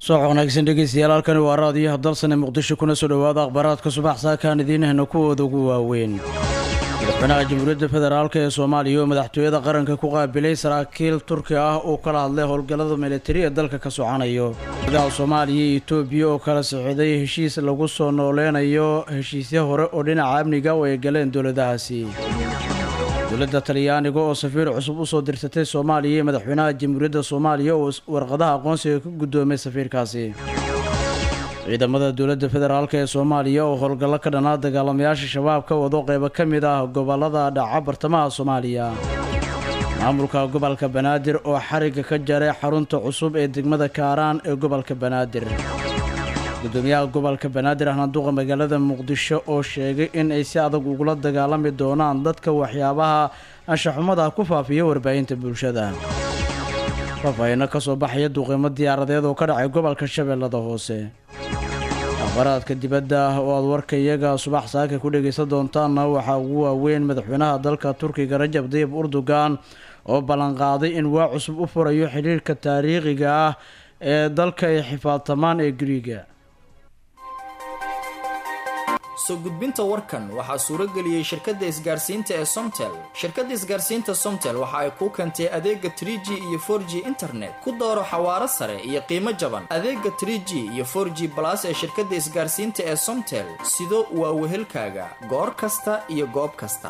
soox wanaagsan dhegeystayaal halkani waa raadiyaha dalsane muqdisho kuna soo dhowaada akhbaaraadka subax saakaan idiinahna kuwooda ugu waaweyn madaxweynaha jamhuuriyadda federaalk ee soomaaliya oo madaxtooyada qaranka ku qaabilay saraakiil turki ah uu kala hadlay howlgallada militari ee dalka ka socanayo gudaha soomaaliya iyo etoobiya oo kala socday heshiis lagu soo nooleynayo heshiisyo hore oo dhinaca amniga oo ay galeen dowladahaasi dowladda talyaaniga oo safiir cusub usoo dirsatay soomaaliya iyo madaxweynaha jamhuuriyadda soomaaliya oo warqadaha aqoonsiga ka guddoomay safiirkaasi ciidamada dowladda federaalk ee soomaaliya oo howlgallo ka dhanaa dagaalamayaasha shabaab ka wado qeybo ka mid ah gobollada dhaca bartamaha soomaaliya maamulka gobolka banaadir oo xarigga ka jaray xarunta cusub ee degmada kaaraan ee gobolka banaadir gudoomiyaha gobolka banaadir ahnaduqa magaalada muqdisho oo sheegay in ay si adag ugula dagaalami doonaan dadka waxyaabaha anshaxumada ku faafiya warbaahinta bulshada faafahino ka soo baxaya duqeymo diyaaradeed oo ka dhacay gobolka shabeellada hoose akhbaraadka dibadda oo aad warka iyaga subax saaka ku dhegaysan doontaanna waxaa ugu waaweyn madaxweynaha dalka turkiga rajab dayib urdugan oo ballanqaaday in waa cusub u furayo xidhiirka taariikhiga ah ee dalka ay xifaadtamaan ee gariiga soo gudbinta warkan waxaa suuro geliyey shirkadda isgaarsiinta ee somtel shirkadda isgaarsiinta somtel waxa ay kuu keentay adeega trie g iyo for g internet ku dooro xawaaro sare iyo qiimo jaban adeega trie g iyo for g balas ee shirkadda isgaarsiinta ee somtel sido waa wehelkaaga goor kasta iyo goob kasta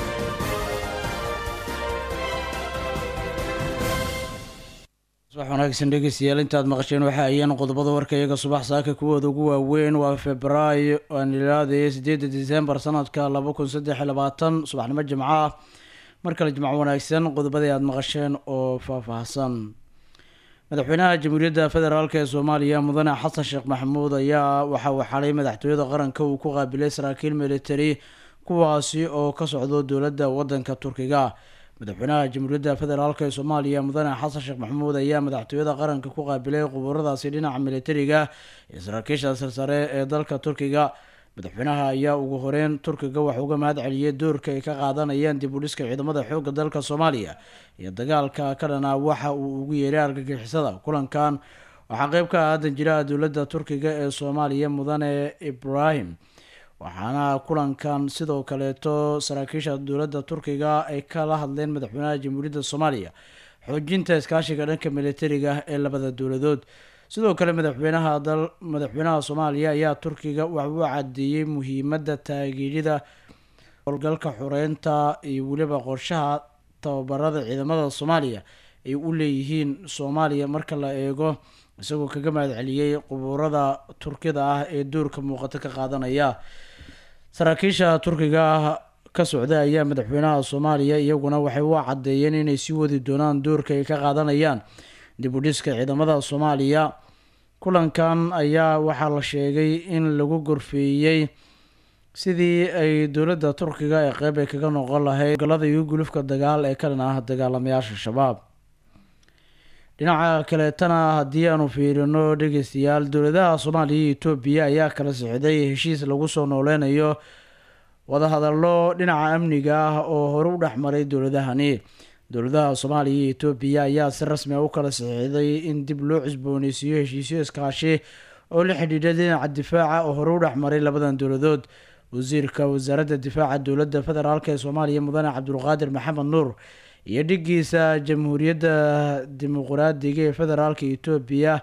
subax wanaagsan dhegeystayaal intaad maqasheen waxa ayeen qodobada warka iyaga subax saaka kuwooda ugu waaweyn waa februaayo aan ilaadaya sideeda disembar sanadka laba kun saddex iyo labaatan subaxnimo jimco ah mar kale jimco wanaagsan qodobadii aada maqasheen oo faahfaahsan madaxweynaha jamhuuriyadda federaalk ee soomaaliya mudane xasan sheekh maxamuud ayaa waxa uu xalay madaxtooyada qaranka uu ku qaabilay saraakiil militari kuwaasi oo ka socdo dowladda wadanka turkiga madaxweynaha jamhuuriyadda federaalk ee soomaaliya mudane xasan sheekh maxamuud ayaa madaxtooyada qaranka ku qaabilay qubuuradaasi dhinaca militariga iyo saraakiisha sarsare ee dalka turkiga madaxweynaha ayaa ugu horeyn turkiga wax uga mahad celiyay doorka ay ka qaadanayaan dib u dhiska ciidamada xoogga dalka soomaaliya iyo dagaalka ka dhanaa waxa uu ugu yeeray argagixisada kulankan waxaa qeyb ka ah danjiraha dowladda turkiga ee soomaaliya mudane ibrahim waxaana kulankan sidoo kaleeto saraakiisha dowladda turkiga ay kala hadleen madaxweynaha jamhuuriyadda soomaaliya xoojinta iskaashiga dhanka militariga ee labada dowladood sidoo kale madaxweynaha dal madaxweynaha soomaaliya ayaa turkiga wax u cadeeyey muhiimadda taageerida howlgalka xureynta iyo weliba qorshaha tababarada ciidamada soomaaliya ay u leeyihiin soomaaliya marka la eego isagoo kaga mahad celiyey qubuurada turkida ah ee doorka muuqato ka qaadanaya saraakiisha turkiga ah ka socda ayaa madaxweynaha soomaaliya iyaguna waxay u cadeeyeen inay sii wadi doonaan doorka ay ka qaadanayaan dib u dhiska ciidamada soomaaliya kulankan ayaa waxaa la sheegay in lagu gorfeeyey sidii ay dowladda turkiga ee qeyb ay kaga noqon lahayd galada iyo gulufka dagaal ee ka dhan ah dagaalamayaasha shabaab dhinaca kaleetana haddii aanu fiirino dhegeystayaal dowladaha soomaaliya iyo etoobiya ayaa kala socday heshiis lagu soo nooleynayo wadahadallo dhinaca amniga ah oo hore u dhexmaray dowladahani dowladaha soomaaliya iyo etoobiya ayaa si rasmi a u kala saxiixday in dib loo cusbooneysiiyo heshiisyo iskaashi oo la xidhiidha dhinaca difaaca oo hore u dhexmaray labadan dowladood wasiirka wasaaradda difaaca dowladda federaalk ee soomaaliya mudane cabdulqaadir maxamed nuur iyo dhigiisa jamhuuriyadda dimuqraadiga ee federaalka etoobiya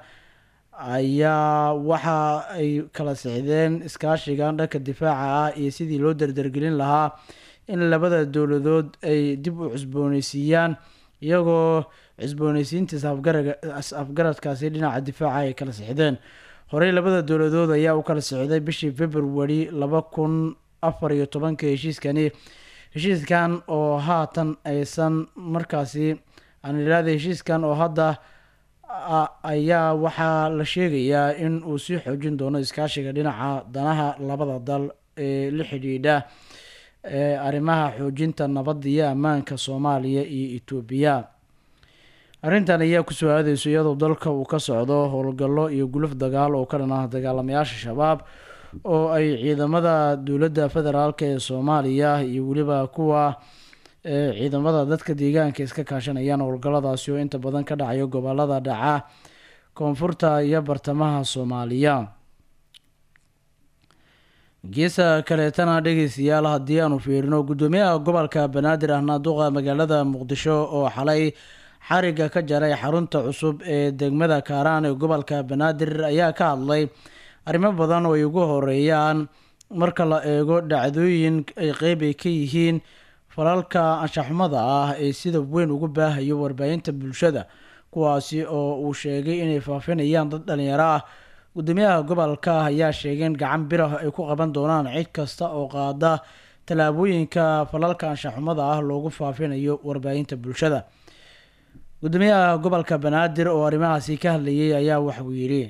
ayaa waxa ay kala sixdeen iskaashigan dhanka difaaca ah iyo sidii loo dardargelin lahaa in labada dowladood ay dib u cusbooneysiiyaan iyagoo cusbooneysiintiisa afgaradkaasi dhinaca difaaca ay kala sixdeen horey labada dowladood ayaa u kala sixday bishii february laba kun afar iyo tobanka heshiiskani heshiiskan oo haatan aysan markaasi aan ilaada heshiiskan oo hadda ayaa waxaa la sheegayaa in uu sii xoojin doono iskaashiga dhinaca danaha labada dal ee la xidhiidha ee arrimaha xoojinta nabadda iyo ammaanka soomaaliya iyo etoobiya arrintan ayaa kusoo aadeyso iyadoo dalka uu ka socdo howlgallo iyo guluf dagaal oo ka dhan ah dagaalamayaasha shabaab oo ay ciidamada dowladda federaalk ee soomaaliya iyo weliba kuwa ee ciidamada dadka deegaanka iska kaashanayaan howlgalladaasi oo inta badan ka dhacayo gobolada dhaca koonfurta iyo bartamaha soomaaliya geesa kaleetana dhegeystayaal haddii aanu fiirino guddoomiyaha gobolka banaadir ahna duqa magaalada muqdisho oo xalay xariga ka jaray xarunta cusub ee degmada kaaraan ee gobolka banaadir ayaa ka hadlay arrimo badan oo ay ugu horeeyaan marka la eego dhacdooyin ay qeyb ay ka yihiin falalka anshaxumada ah ee sida weyn ugu baahayo warbaahinta bulshada kuwaasi oo uu sheegay inay faafinayaan dad dhalinyaro ah guddoomiyaha gobolka ayaa sheegay in gacan birah ay ku qaban doonaan cid kasta oo qaada tallaabooyinka falalka anshaxumada ah loogu faafinayo warbaahinta bulshada guddoomiyaha gobolka banaadir oo arrimahaasi ka hadlayay ayaa waxuu yidhi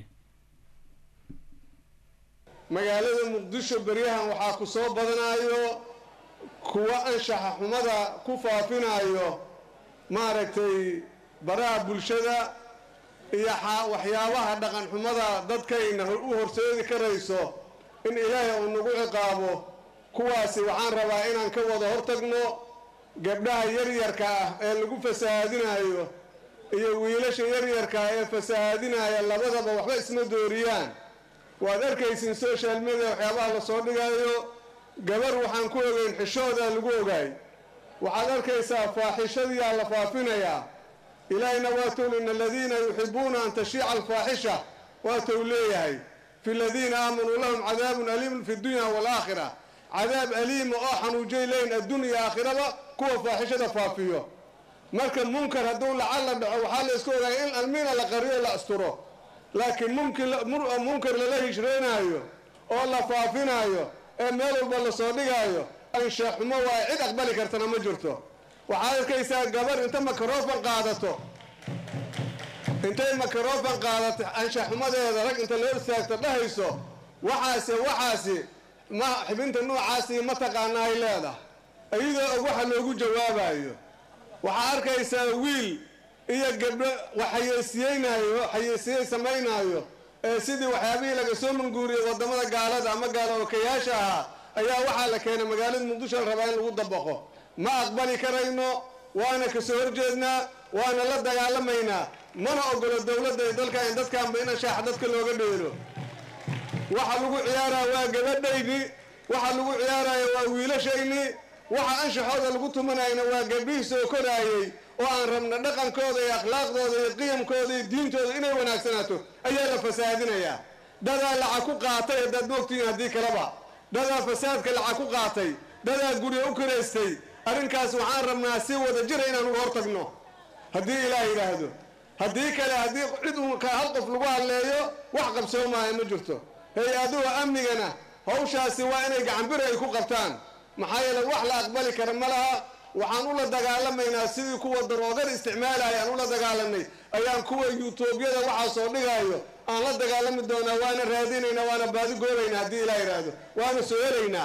magaalada muqdisho beryahan waxaa ku soo badanayo kuwa anshaxa xumada ku faafinayo maaragtay baraha bulshada iyo waxyaabaha dhaqan xumada dadkayna u horseedi karayso in ilaahay uu nagu ciqaabo kuwaasi waxaan rabaa inaan ka wada hortagno gabdhaha yaryarka ah ee lagu fasahaadinayo iyo wiilasha yaryarka ah ee fasahaadinaya labadaba waxba isma dooriyaan waad arkaysiin social media waxyaabaha lasoo dhigayo gabar waxaan ku ogeyn xishoodaa lagu ogaay waxaad arkaysaa faaxishadiyaa la faafinayaa ilaahayna waatuu ina aladiina yuxibuuna an tashiica alfaaxisha waatuu leeyahay fi ladiina aamanuu lahum cadaabun aliimun fi dunya waalaakhira cadaab aliima oo xanuujay leyn addunya aakhiraba kuwa faaxishada faafiyo marka munkar hadduu lacalla dhaco waxaa la isku ogaaya in almiina la qariyo la asturo laakiin munkar lala hijreenaayo oo la faafinaayo ee meel walba lasoo dhigaayo anshaxumo waa cid aqbali kartana ma jirto waxaad arkaysaa gabar inta makarofan qaadato intay makarofan qaadato anshaxumadeeda rag inta loo istaagto dhahayso waxaase waxaasi ma xibinta noocaasi ma taqaana ay leedahay iyadoo og waxa loogu jawaabayo waxaa arkaysaa wiil iyo gabdho wax xayeysiyeynaayo xayeysiye samaynaayo ee sidii waxyaabihii laga soo manguuriyey wadamada gaalada ama gaalo okayaasha ahaa ayaa waxaa la keenay magaalada muqdisho la rabaa in lagu dabaqo ma aqbali karayno waana kasoo horjeednaa waana la dagaalamaynaa mana ogolo dowladda iyo dalka in dadkaanba in ashaaxa dadka looga dheelo waxa lagu ciyaaraya waa gabadhayni waxa lagu ciyaaraya waa wiilashayni waxa anshaxooda lagu tumanayna waa gabdhihii soo koraayey oo aan rabna dhaqankooda iyo akhlaaqdooda iyo qiyamkooda iyo diintooda inay wanaagsanaato ayaa la fasaadinayaa dadaa lacag ku qaatay haddaad moogtihiin haddii kaleba dadaa fasaadka lacag ku qaatay dadaa guryo u karaystay arrinkaas waxaan rabnaa si wada jira inaan uga hortagno haddii ilaah yidhaahdo haddii kale haddii cid uun hal qof lagu hadleeyo wax qabsoomaayo ma jirto hay-aduha amnigana hawshaasi waa inay gacanbiri ay ku qabtaan maxaa yeele wax la aqbali kara ma laha waxaan ula dagaalamaynaa sidii kuwa daroogada isticmaalaya aan ula dagaalamnay ayaan kuwa yuutuubyada waxaa soo dhigaayo aan la dagaalami doonaa waana raadinaynaa waana baadi goobaynaa haddii ilaa yidhaahdo waana soo helaynaa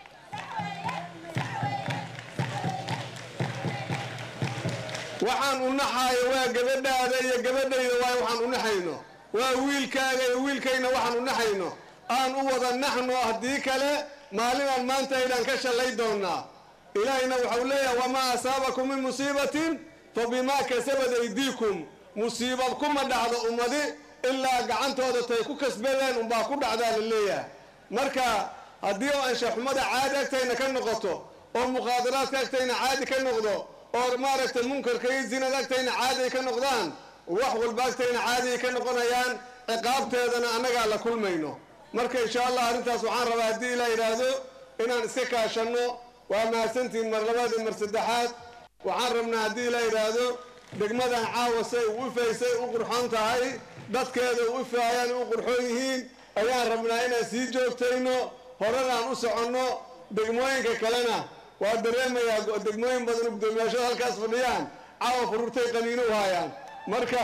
waxaan u naxaayo waa gabadhaada iyo gabadhayda waay waxaan u naxayno waa wiilkaaga iyo wiilkayna waxaan u naxayno aan u wada naxno haddii kale maalinaan maanta aydaan ka shallay doonaa ilaahayna waxau leeyahay wamaa asaabakum min musiibatin fa bimaa kasabad aydiikum musiiba kuma dhacdo ummadi ilaa gacantooda tay ku kasbadeen unbaa ku dhacdaa la leeyahay marka haddii oo anshaxumada caadi agtayna ka noqoto oo mukhaadaraadka agtayna caadi ka noqdo oo maaragtay munkarka iyo zinada agtayna caadi ay ka noqdaan wax walba agtayna caadi ay ka noqonayaan ciqaabteedana annagaa la kulmayno marka insha allah arrintaas waxaan rabaa haddii ilaa yidhaahdo inaan iska kaashanno waa mahadsantihiin mar labaad iyo mar saddexaad waxaan rabnaa haddii ilaa yidhaahdo degmadan caawa say u ifaysay u qurxoon tahay dadkeeda u ifaayaan u qurxoon yihiin ayaan rabnaa inaan sii joogtayno horanaan u soconno degmooyinka kalena waa dareemayaa degmooyin badan gudoomiyaashada halkaas fadhiyaan caawa fururtay qaniino u haayaan marka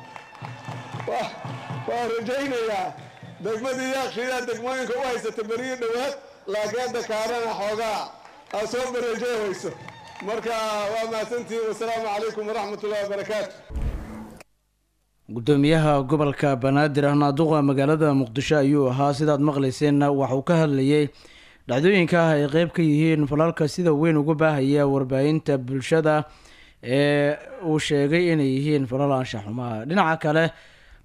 waa rajaynayaa degmadii yaaqshiidaa degmooyinka u haysata beriyo dhowaad laakiin hadda kaarana xoogaa aa soo bareejeyhayso marka waa mahadsantihiin wasalaamu calaykum waraxmat ullahi wabarakaatu gudoomiyaha gobolka banaadir ahnaduqa magaalada muqdisho ayuu ahaa sidaad maqlayseenna waxauu ka hadlayay dhacdooyinka ah ay qeyb ka yihiin falalka sida weyn uga baahaya warbaahinta bulshada ee uu sheegay inay yihiin falal anshaxumaha dhinaca kale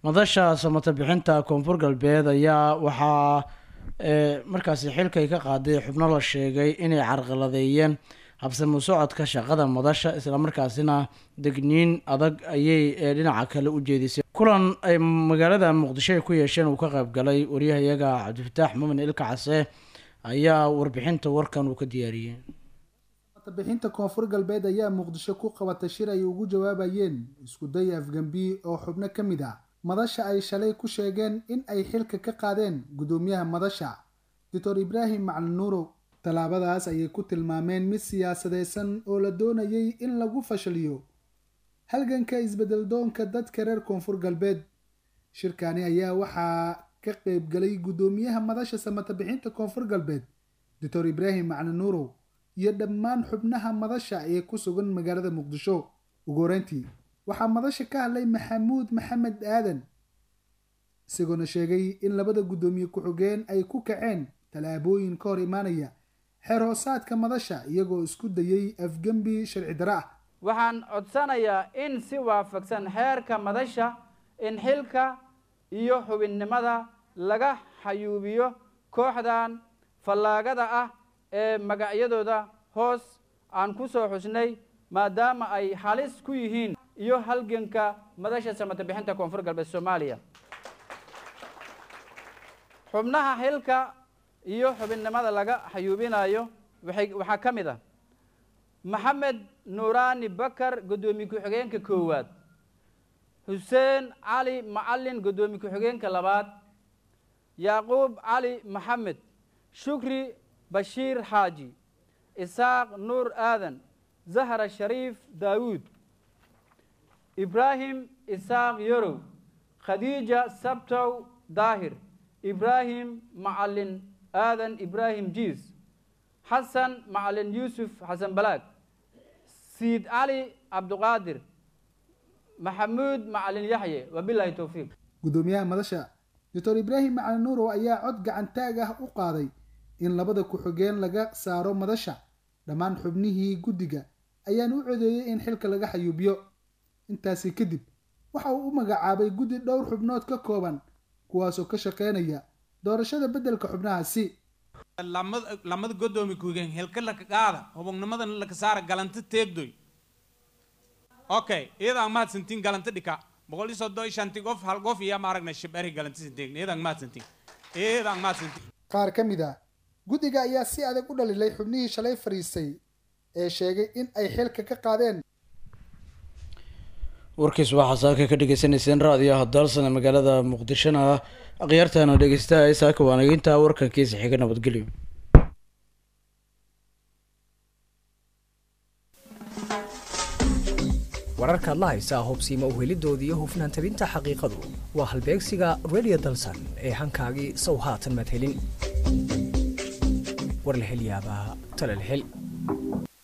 madasha samata bixinta koonfur galbeed ayaa waxaa markaasi xilkay ka qaaday xubno la sheegay inay carqaladeeyeen habsamo socodka shaqada madasha islamarkaasina degniin adag ayay dhinaca kale u jeedisay kulan ay magaalada muqdisho ay ku yeesheen uu ka qayb galay waryahayaga cabdifataax mumin ilka case ayaa warbixinta warkan uu ka diyaariyey bixinta koonfur galbeed ayaa muqdisho ku qabatay shir ay ugu jawaabayeen isku day afgambi oo xubno ka mid ah madasha ay shalay ku sheegeen in ay xilka ka qaadeen guddoomiyaha madasha doctor ibraahim macalin nuurow tallaabadaas ayay ku tilmaameen mid siyaasadeysan oo la doonayay in lagu fashaliyo halganka isbedel doonka dadka reer koonfur galbeed shirkani ayaa waxaa ka qeybgalay guddoomiyaha madasha samata bixinta koonfur galbeed doctor ibraahim macalin nuurow iyo dhammaan xubnaha madasha ee ku sugan magaalada muqdisho ugu horeyntii waxaa madasha ka hadlay maxamuud maxamed aadan isagoona sheegay in labada guddoomiye ku-xigeen ay ku kaceen tallaabooyin ka hor imaanaya xeer hoosaadka madasha iyagoo isku dayay afgembi sharci dare ah waxaan codsanayaa in si waafaqsan xeerka madasha in xilka iyo xubinnimada laga xayuubiyo kooxdan fallaagada ah ee magacyadooda hoos aan ku soo xusnay maadaama ay halis ku yihiin iyo halganka madasha samata bixinta koonfur galbeed soomaaliya xubnaha xilka iyo xubinnimada laga xayuubinayo waxay waxaa ka mid ah maxamed nuuraani bakar guddoomiye ku-xigeenka koowaad xuseen cali macalin guddoomiye ku-xigeenka labaad yacquub cali maxamed shukri bashiir xaaji isaaq nuur aadan zahra shariif daawuud ibraahim isaaq yorow khadiija sabtow daahir ibraahim macalin aadan ibraahim jiis xasan macalin yuusuf xasan balaag siid cali cabduqaadir maxamuud macalin yaxye wabilaahi towfiiq guddoomiyaha madasha doctor ibraahim macalin nuurow ayaa cod gacantaag ah u qaaday in labada ku-xigeen laga saaro madasha dhammaan xubnihii guddiga ayaan u codeeyey in xilka laga xayuubiyo intaasi kadib waxa uu u magacaabay guddi dhowr xubnood ka kooban kuwaasoo ka shaqeynaya doorashada beddelka xubnahaasi lamada godoomi kugen helka laka qaada hubognimadan laka saara galanta teegdoy okay iyadaan mahadsantiin galanta dhika boqol iyo soddon shanti qof hal qof iyo ma aragna shibari galanti santeegn iyadaan mahadsantiin iyadaan mahadsantiin qaar ka mid ah guddiga ayaa si adag u dhalilay xubnihii shalay fariistay ee sheegay in ay xilka ka qaadeen warkiis waxaa saaka ka dhegeysaneyseen raadiyaha daalsana magaalada muqdishona ah akhyaartaana dhegeystaha saaka waanageynta warkankiisa xiga nabadgelyo wararkaad la haysaa hubsiima uhelidoodii iyo hufnaan tabinta xaqiiqadu waa halbeegsiga radio dalsan ee hankaagii sow haatan maad helin war la hel yaabaa tale la hel